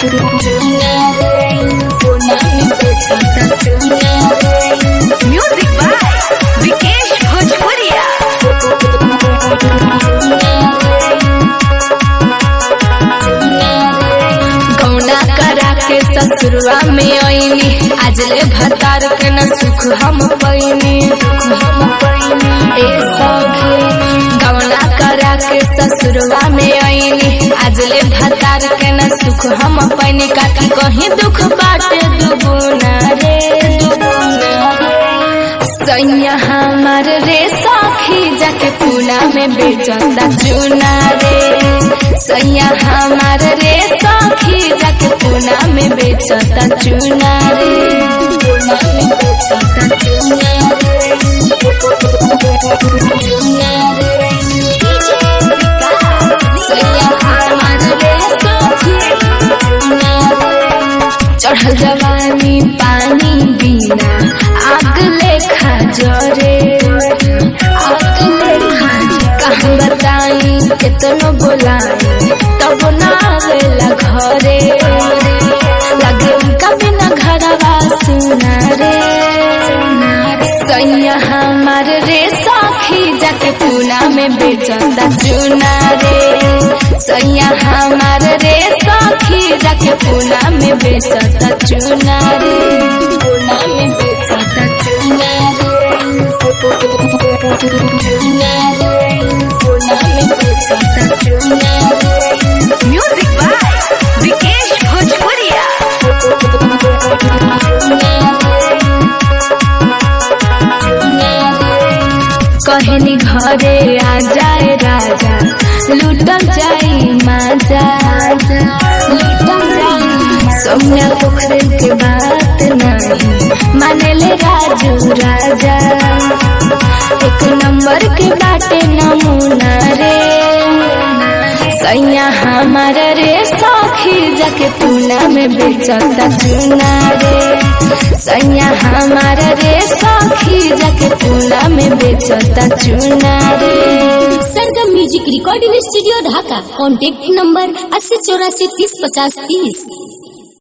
music by Vikesh भोजपुरिया कौना करा के ससुरवा में आईनी आज ले भतार के न सुख हम पैनी ए सखी कौना करा के ससुरवा में आईनी आज ले भतार के न सुख हम पैनी काकी कहीं दुख बाटे दुगुना रे सैया हमार रे सखी जाके पूना में बेचता चूना रे सैया हमार रे सखी जाके पूना में बेचता चूना रे पूना में बेचता चूना रे चूना रे सैया हमार रे सखी चूना रे चढ़ल जवानी पानी बिना आग लेखा जरे आग लेखा कहाँ बताई कितनो बोलाई तब ना आवेला घरे लगे उनका बिना घरवा सुना रे सैया हमार रे सखी जाके पूना में बेचता चूना रे सैया हमार रे सखी जाके पूना में बेचता चूना रे पूना में बेचता चूना रे चूना रे पूना में बेचता चूना रे म्यूजिक बाय विकेश भोजपुरिया कहनी घरे आ जाए राजा लूटल जाई माजा लूटल जाई सौम्या पोखरे के बात नहीं माने ले राजू राजा एक नंबर के बाटे नमूना रे सैया हमार रे सखी जाके पूना में बेचता चूना रे सैया हमार रे सखी जाके पूना में बेचता चूना रे Sargam music recording studio Dhaka contact number अस्सी चौरासी तीस पचास तीस